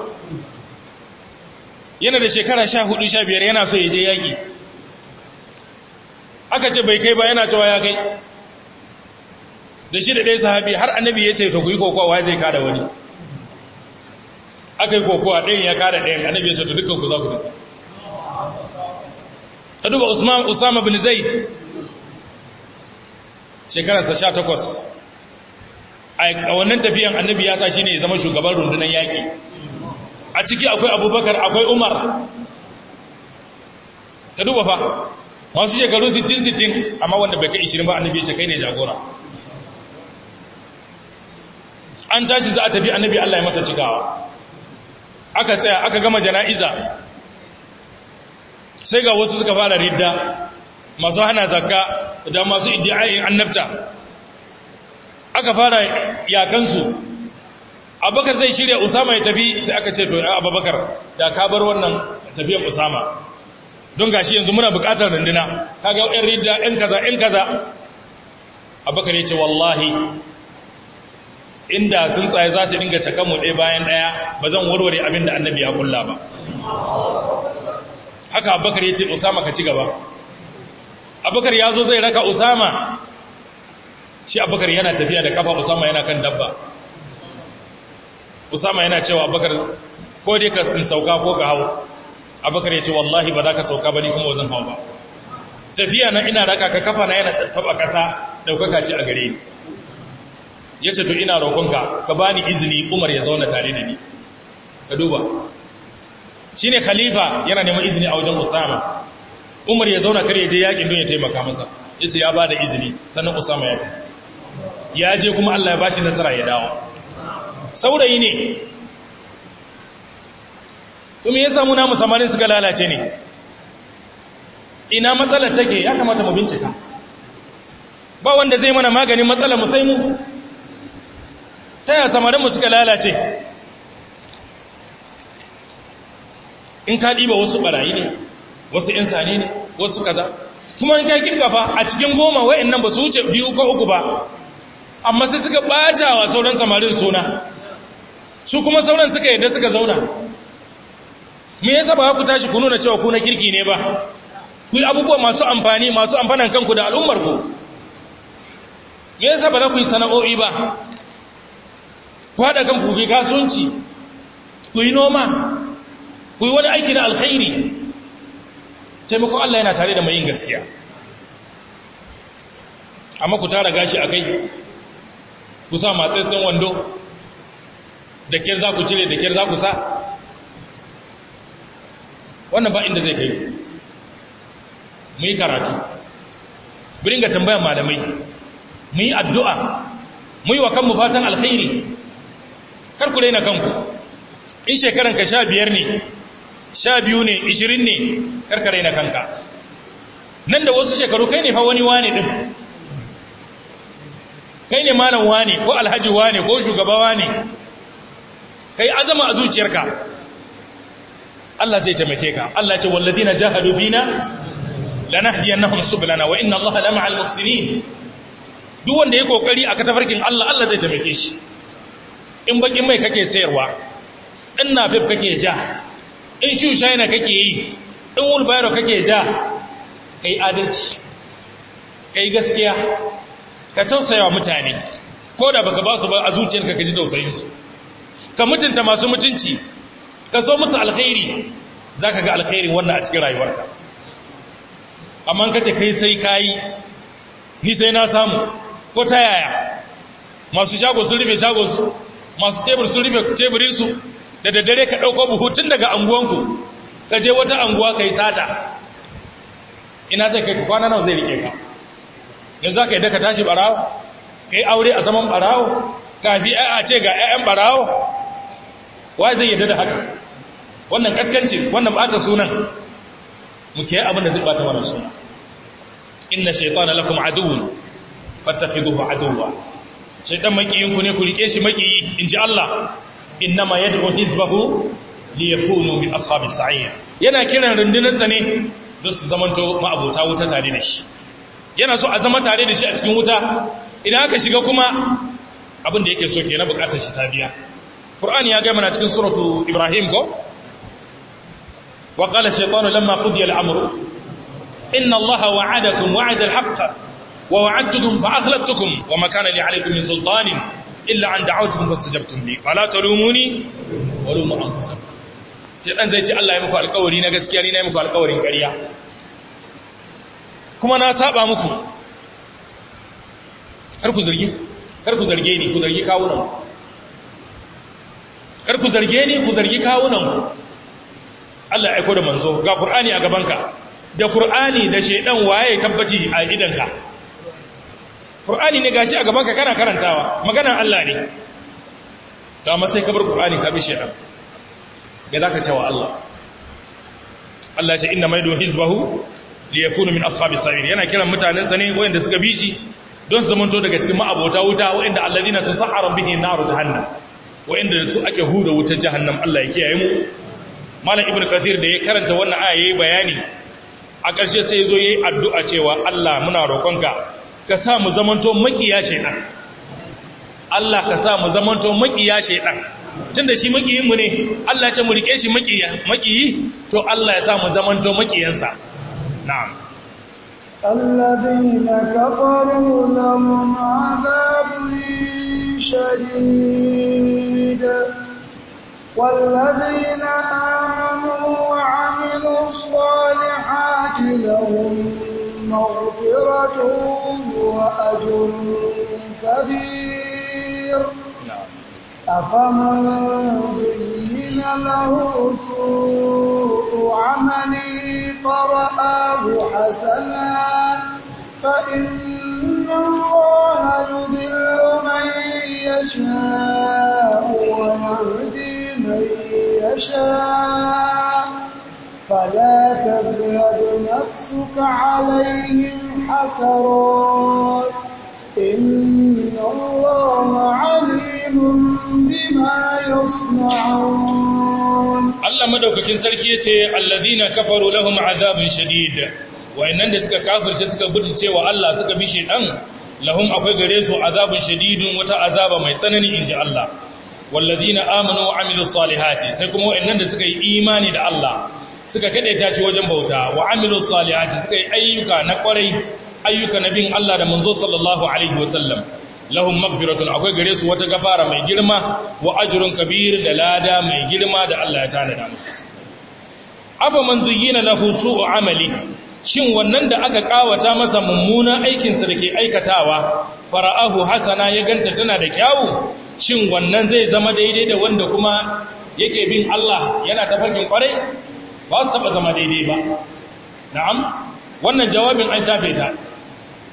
yana da shekara sha hudu sha biyar yana so ya je yaƙi aka ce bai kai ba yana cewa ya kai da shi da ɗaya sahabi har annabi ya ce to ku yi kokowa zai kada wani aka yi kokowa ɗayan ya kada ɗayan annabi ya ce to dukkan ku za ku tafi ka duba usama bin zaid shekararsa sha takwas a wannan tafiyan annabi ya sa shi ne ya zama shugaban rundunar yaƙi a ciki akwai abubakar akwai umar ka duba fa masu shekaru 60-60 amma wanda bai kai 20 ba annabi ya ce kai ne jagora an tashi za a tafi annabi Allah ya masa cikawa aka tsaya aka gama jana'iza sai ga wasu suka fara ridda masu hana zakka da masu iddiayin annabta aka fara yakansu abubakar zai shirya usama ya tafi sai aka ce to ya abubakar da ka bar wannan tafiyan usama don gashi yanzu muna bukatar runduna kaga yan ridda yan kaza yan kaza abubakar ya ce wallahi inda tsuntsaye za su dinga cakan mu ɗaya bayan ɗaya ba zan warware abin da annabi ya kulla ba haka abubakar ya ce usama ka ci gaba abubakar ya zo zai raka usama shi abubakar yana tafiya da kafa usama yana kan dabba usama yana cewa abubakar ko dai ka in sauka ko ka hau abubakar ya ce wallahi ba za ka sauka ba ni kuma zan hau ba tafiya na ina raka ka kafa na yana taba ƙasa ɗaukaka ce a gare ni ya ce to ina roƙonka ka ba ni izini umar ya zauna tare da ni ka duba shi ne khalifa yana neman izini a wajen usama umar ya zauna kar ya je yaƙin don ya taimaka masa ya ce ya ba da izini sannan usama ya tafi ya je kuma allah ya ba shi nasara ya dawo saurayi ne kuma ya samu namu samarin suka lalace ne ina matsalar take ya kamata mu bincika ba wanda zai mana maganin matsalar mu sai mu ta yaya samarinmu suka lalace in ka ɗiba wasu ɓarayi ne wasu ‘yan sani ne wasu kaza kuma in ka kirkafa a cikin goma wa'in nan ba su wuce biyu ko uku ba amma sai suka ɓata wa sauran samarin suna su kuma sauran suka yadda suka zauna me yasa ba ku tashi ku nuna cewa ku na kirki ne ba ku yi abubuwa masu amfani masu amfanan kanku da al'ummarku me yasa ba za ku yi sana'o'i ba ku haɗa kan ku kasuwanci ku yi noma ku yi wani aiki na alkhairi taimakon Allah yana tare da mai yin gaskiya amma ku tara gashi a kai ku sa matsatsen wando da kyar za ku cire da kyar za ku sa wannan ba inda zai kai mu yi karatu buringa tambayan malamai mu yi addu'a mu yi wa kanmu fatan alkhairi kar ku raina kanku in shekaran ka sha biyar ne sha biyu ne ishirin ne kar ka raina kanka nan da wasu shekaru kai ne fa wani wane din kai ne malam wane ko alhaji wane ko shugaba wane kai azama a zuciyarka Allah zai taimake ka Allah ce walladina jahadu fina lanahdiyannahum sublana wa inna Allaha lama'al muhsinin duk wanda ya kokari a katafarkin Allah Allah zai taimake shi in bakin mai kake sayarwa in nafif kake ja in shushaina kake yi in wulbayro kake ja kai adalci kai gaskiya ka tausaya wa mutane ko da baka ba su ba a zuciyarka ka ji tausayinsu ka mutunta masu mutunci ka so musu alkhairi za ka ga alkhairin wannan a cikin rayuwarka amma ka ce kai sai kayi ni sai na samu ko ta yaya masu shago sun rufe shagonsu masu tebur sun rufe teburinsu da daddare ka ɗauko buhu tun daga anguwanku ka je wata anguwa ka yi sata ina zai kai kwana nawa zai rike ka yanzu za ka yi daga tashi barawo ka yi aure a zaman barawo kafi a ce ga 'ya'yan barawo wa zai yadda da haka wannan kaskanci wannan bata sunan mu ke abin da zai bata mana suna inna shaytana lakum aduwwun fattakhiduhu aduwwa shaytan makiyinku ne ku rike shi makiyi inji Allah innama yad'u hizbahu liyakunu min ashabis sa'ir yana kiran rundunar sa ne don su zamanto ma'abota wuta tare da shi yana so a zama tare da shi a cikin wuta idan aka shiga kuma abin da yake so ke na bukatar shi ta biya Qur'ani ya ga mana cikin suratu Ibrahim ko wa qala shaytanu lamma qudiya al-amru inna Allaha wa'adakum wa'ada al-haqqa wa wa'adtukum fa akhlaftukum wa ma kana li 'alaykum min sultanin illa an da'awtukum fastajabtum li fala talumuni wa lumu anfusakum sai dan zai ce Allah ya muku alƙawari na gaskiya ni na yi muku alƙawarin ƙarya kuma na saba muku kar ku zargi kar ku zarge ni ku zargi kawunan kar ku zarge ni ku zargi kawunan Allah ya aiko da manzo ga Qur'ani a gabanka da Qur'ani da shedan waye tabbaci a idanka Qur'ani ne gashi a gabanka kana karantawa maganar Allah ne to amma sai ka bar Qur'ani ka bi shedan me zaka ce wa Allah Allah ya ce inna maidu hizbahu liyakunu min ashabis sa'ir yana kiran mutanensa ne wayanda suka bi shi don su zamanto daga cikin ma'abota wuta wayanda alladhina tusahharu bihi naru jahannam wayanda su ake huda wutar jahannam Allah ya kiyaye mu malam ibnu kathir da ya karanta wannan aya yayi bayani a ƙarshe sai yazo yayi addu'a cewa Allah muna roƙonka ka sa mu zamanto makiya shaytan Allah ka sa mu zamanto makiya shaytan tunda shi makiyin mu ne Allah ya ce mu rike shi makiya makiyi to Allah ya sa mu zamanto makiyansa na'am الذين كفروا لهم عذاب شديد والذين آمنوا وعملوا الصالحات لهم مغفرة وأجر كبير أفمن زين له سوء عمله فرآه حسنا فإن الله يضل من يشاء ويهدي من يشاء فلا تذهب نفسك عليهم حسرات إن الله عليم بما يصنعون Allah madaukakin sarki yace alladhina kafaru lahum azabun shadid wayannan da suka kafirce suka butulce wa Allah suka bi shedan lahum akwai gare su azabun shadidun wata azaba mai tsanani inji Allah walladhina amanu wa amilus salihati sai kuma wayannan da suka yi imani da Allah suka kadaita shi wajen bauta wa amilus salihati suka yi ayyuka na kwarai ayyuka na bin Allah da manzo sallallahu alaihi wasallam lahum maghfiratun akwai gare su wata gafara mai girma wa ajrun kabir da lada mai girma da Allah ya tanada musu afa man zuyyina lahu su'u amali shin wannan da aka kawata masa mummunan aikin sa dake aikatawa fara'ahu hasana ya ganta tana da kyawu shin wannan zai zama daidai da wanda kuma yake bin Allah yana tafarkin kwarai ba su taba zama daidai ba na'am wannan jawabin an shafe ta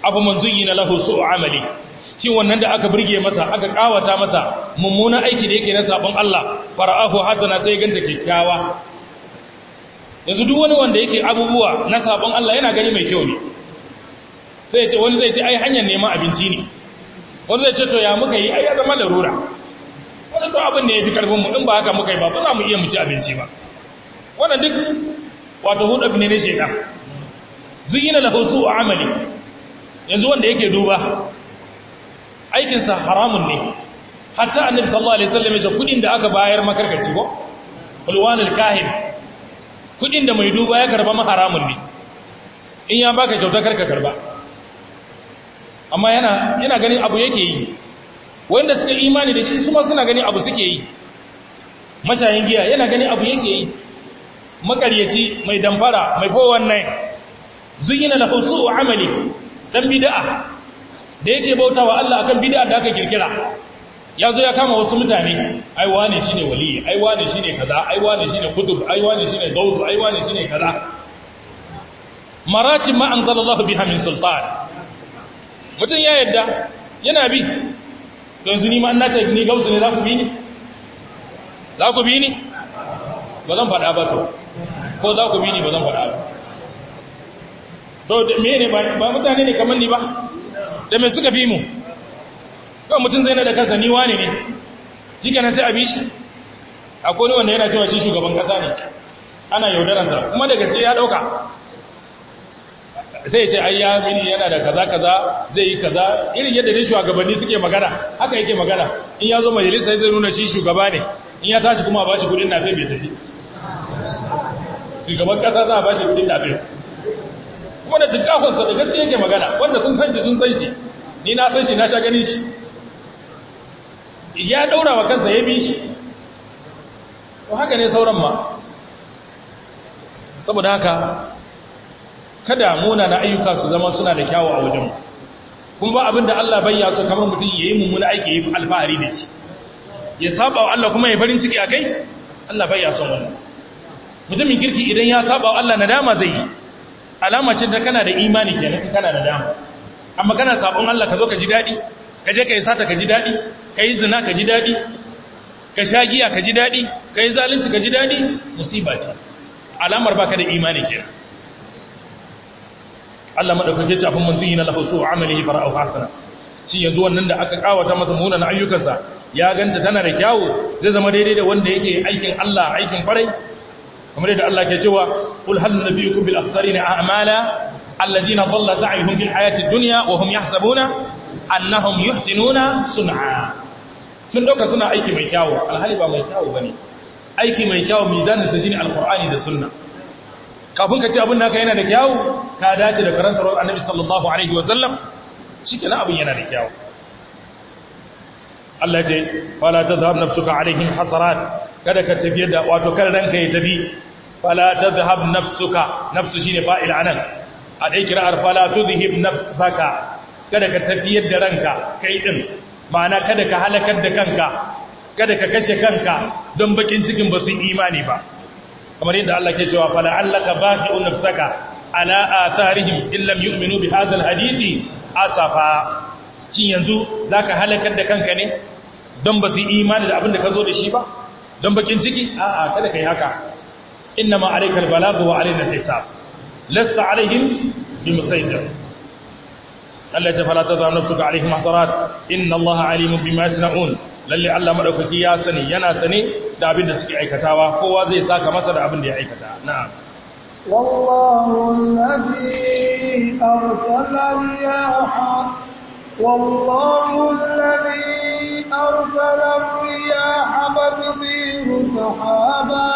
abu man zuyyina lahu su'u amali shi wannan da aka burge masa aka kawata masa mummunan aiki da yake na sabon Allah fara'ahu hasana sai ganta kyakkyawa yanzu duk wani wanda yake abubuwa na sabon Allah yana gani mai kyau ne sai ya ce wani zai ce ai hanyar neman abinci ne wani zai ce to ya muka yi ai ya zama larura wani to abin da ya fi karfin mu in ba haka muka yi ba ba za mu iya mu ci abinci ba wannan duk wato hudu ne ne shekan zuyina lahu su'u amali yanzu wanda yake duba aikinsa haramun ne hatta annabi sallallahu alaihi wasallam ya ce kudin da aka bayar makarkaci ko ulwanul kahin kudin da mai duba ya karba ma haramun ne in ya baka kyauta karka karba amma yana yana ganin abu yake yi wanda suka imani da shi kuma suna ganin abu suke yi mashayin giya yana ganin abu yake yi makaryaci mai damfara mai fowon nai zuyina lahu su'u amali dan bid'a da yake bautawa Allah akan bid'a da aka kirkira yazo ya kama wasu mutane ai wane shine wali ai wane shine kaza ai wane shine kutub ai wane shine gawz ai wane shine kaza maratib ma anzalallahu biha min sultan mutun ya yadda yana bi yanzu ni ma an nace ni gawz ne za ku bi ni za ku bi ni ba zan faɗa ba to ko za ku bi ni ba zan faɗa ba to me ne ba mutane ne kamar ni ba da mai suka fi mu kawai mutum zai na da kansa ni wani ne shi kenan sai a bi shi akwai wanda yana cewa shi shugaban kasa ne ana yaudaransa kuma daga sai ya ɗauka sai ce ai ya mini yana da kaza kaza zai yi kaza irin yadda ne shugabanni suke magana haka yake magana in ya zo majalisa zai nuna shi shugaba ne in ya tashi kuma a bashi kudin nafe bai tafi shugaban kasa za a bashi kudin nafe kuma da tunkakonsa da gaske yake magana wanda sun san shi sun san shi ni na san shi na sha ganin shi ya daura wa kansa ya bi shi to haka ne sauran ma saboda haka kada muna na ayyuka su zama suna da kyawu a wajen kun ba abin da Allah bai ya so kamar mutum ya yi mummuna aiki ya yi alfahari da shi ya saba wa Allah kuma ya farin ciki a kai Allah bai ya son wannan mutumin kirki idan ya saba wa Allah nadama zai yi alama ce da kana da imani kenan ka kana da dama amma kana sabon Allah ka zo ka ji dadi ka je ka yi sata ka ji dadi ka yi zina ka ji dadi ka sha giya ka ji dadi ka yi zalunci ka ji dadi musiba ce alamar baka da imani kenan Allah madaukake ce afin manzon yana lahu su amalihi fara'u hasana shi yanzu wannan da aka kawata masa munan ayyukansa ya ganta tana da kyawu zai zama daidai da wanda yake aikin Allah aikin farai kamar yadda Allah ke cewa qul hal nabiyukum bil akhsarina a'mala alladhina dhalla sa'yuhum fil hayati dunya wa hum yahsabuna annahum yuhsinuna sun'a sun dauka suna aiki mai kyawu alhali ba mai kyawu bane aiki mai kyawu mizanin sa shine alqur'ani da sunna kafin ka ce abin naka yana da kyawu ka dace da karantar annabi sallallahu alaihi wa sallam shikenan abin yana da kyawu Allah ya ce fala tadhhab nafsuka alaihim hasarat kada ka tafiyar da wato kar ranka ya tafi fala tadhhab nafsuka nafsu shine fa'il anan a dai kira'ar fala tudhhib nafsaka kada ka tafiyar da ranka kai din ma'ana kada ka halakar da kanka kada ka kashe kanka don bakin cikin ba su imani ba kamar yadda Allah ke cewa fala allaka baqi'un nafsaka ala atharihim illam yu'minu bi hadha alhadithi asafa shin yanzu zaka halakar da kanka ne don ba su imani da abin da ka zo da shi ba don bakin ciki a'a kada kai haka innama alaykal balagu wa alaina hisab lasta alaihim bimusaytir Allah ya fala ta zama nafsuka alaihim hasarat inna Allah alimun bima yasnaun lalle Allah madaukaki ya sani yana sane da abin da suke aikatawa kowa zai saka masa da abin da ya aikata na'am والله الذي أرسل الرياح والله الذي أرسل الرياح فتطير سحابا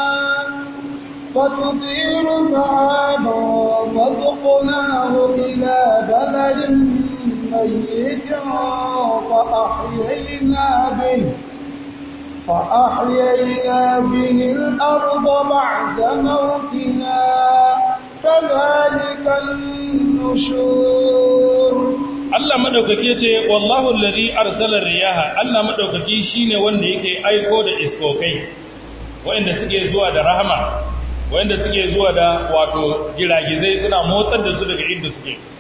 فتطير سحابا فسقناه إلى بلد ميت فأحيينا به فأحيينا به الأرض بعد موتها كذلك النشور Allah madaukaki ce wallahu allazi arsala riyaha Allah madaukaki shine wanda yake aiko da iskokai wanda suke zuwa da rahama wanda suke zuwa da wato giragizai suna motsar da su daga inda suke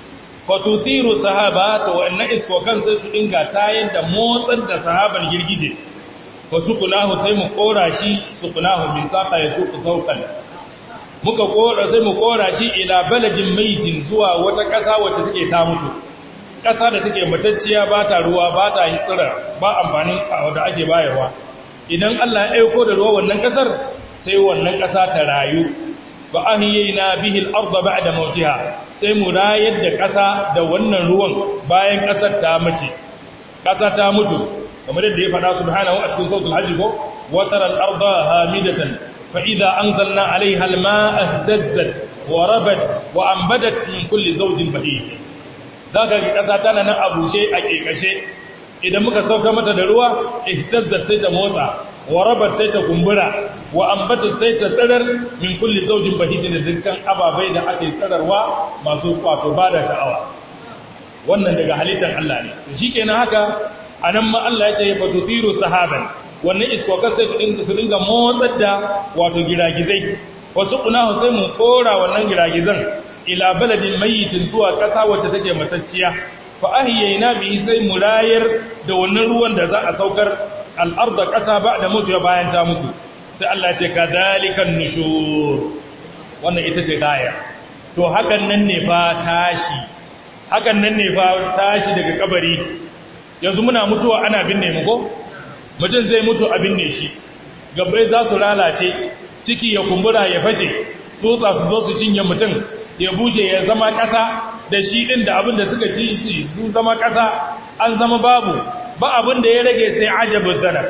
fatutiru sahaba to wannan iskokan sai su dinga tayar da motsar da sahaban girgije wa sukunahu sai mu kora shi sukunahu bin saka ya suku saukan muka kora sai mu kora shi ila baladin maitin zuwa wata ƙasa wacce take ta mutu ƙasa da take matacciya ba ta ruwa ba ta yi tsira ba amfanin da ake bayarwa idan Allah ya aiko da ruwa wannan ƙasar sai wannan ƙasa ta rayu ba ahiyayna bihi al-ardh ba'da mautiha sai mu rayar da ƙasa da wannan ruwan bayan ƙasar ta mace ƙasa ta mutu kamar yadda ya faɗa subhanahu a cikin suratul hajj ko wa tara al-ardha hamidatan fa idza anzalna 'alayha al-ma'a ihtazzat wa rabat wa anbatat min kulli zawjin bahij zaka ga ƙasa tana nan a bushe a kekashe idan muka sauka mata da ruwa ihtazzat sai ta motsa wa rabat sai ta kumbura wa ambatat sai ta tsirar min kulli zaujin bahijin da dukkan ababai da ake tsirarwa masu kwato bada sha'awa wannan daga halittar Allah ne shi kenan haka anan ma Allah ya ce fa tuthiru sahaban wannan iskokan sai su dinga motsar da wato giragizai wasu kunahu sai mu kora wannan giragizan ila baladin mayyitin zuwa kasa wacce take matacciya fa ahyayna bihi sai mu rayar da wannan ruwan da za a saukar al'arda ƙasa ba da mutu ya bayan ta mutu sai Allah ce ka dalikan nushur wannan ita ce gaya to hakan nan ne fa tashi hakan nan ne fa tashi daga kabari yanzu muna mutuwa ana binne mu ko mutum zai mutu a binne shi gabbai za su lalace ciki ya kumbura ya fashe tsotsa su zo su cinye mutum ya bushe ya zama ƙasa da shi ɗin da abin da suka ci sun zama ƙasa an zama babu ba abin da ya rage sai ajabin zanar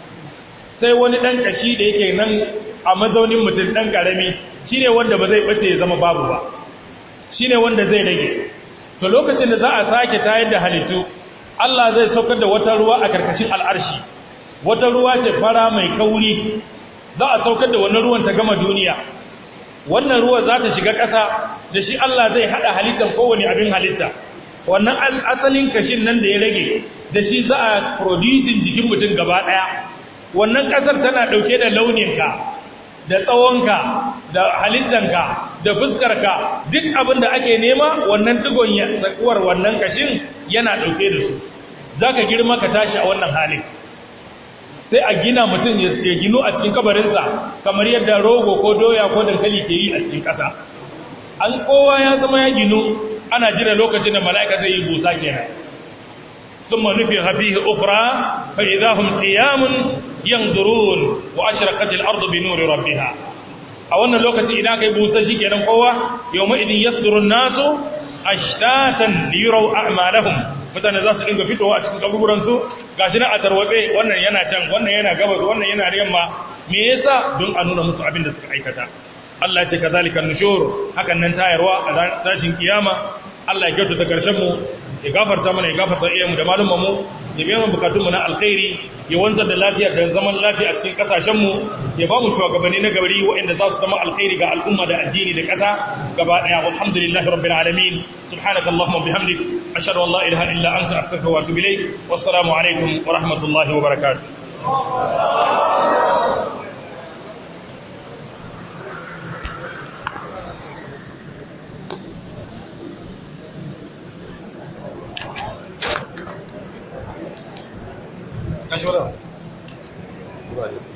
sai wani ɗan ƙashi da yake nan a mazaunin mutum ɗan ƙarami shi ne wanda ba zai ɓace ya zama babu ba shi ne wanda zai rage to lokacin da za a sake tayar da halittu Allah zai saukar da wata ruwa a karkashin al'arshi wata ruwa ce fara mai kauri za a saukar da wannan ruwan ta gama duniya wannan ruwa za ta shiga ƙasa da shi Allah zai haɗa halittar kowane abin halitta wannan asalin kashin nan da ya rage da shi za a producing jikin mutum gaba ɗaya wannan ƙasar tana ɗauke da launinka da tsawonka da halittanka da fuskarka duk abin da ake nema wannan digon tsakuwar wannan kashin yana ɗauke da su za ka girma ka tashi a wannan halin sai a gina mutum ya gino a cikin kabarinsa kamar yadda rogo ko doya ko dankali ke yi a cikin ƙasa an kowa ya zama ya ginu ana jira lokacin da mala'ika zai yi busa kenan ثم نفخ فيه أخرى فإذا هم قيام ينظرون وأشرقت الأرض بنور ربها a wannan lokaci idan kai busa shi kenan kowa yawma idin yasduru nasu ashtatan liyuraw a'malahum mutane za su dinga fitowa a cikin kaburburan su gashi na a tarwatse wannan yana can wannan yana gabas wannan yana yamma me yasa don a nuna musu abin da suka aikata Allah ya ce kazalika nushur hakan nan tayarwa a tashin kiyama Allah ya kyautata karshen mu ya gafarta mana ya gafarta iyayenmu da malummanmu ya biya mu bukatunmu na alkhairi ya wanzar da lafiya da zaman lafiya a cikin kasashenmu ya ba mu shugabanni na gari waɗanda za su zama alkhairi ga al'umma da addini da ƙasa gaba ɗaya alhamdulillahi rabbil alamin subhanaka allahumma bihamdik ashhadu an la ilaha illa anta astaghfiruka wa atubu ilayk wassalamu alaikum wa rahmatullahi wa barakatuh Kashi wadda?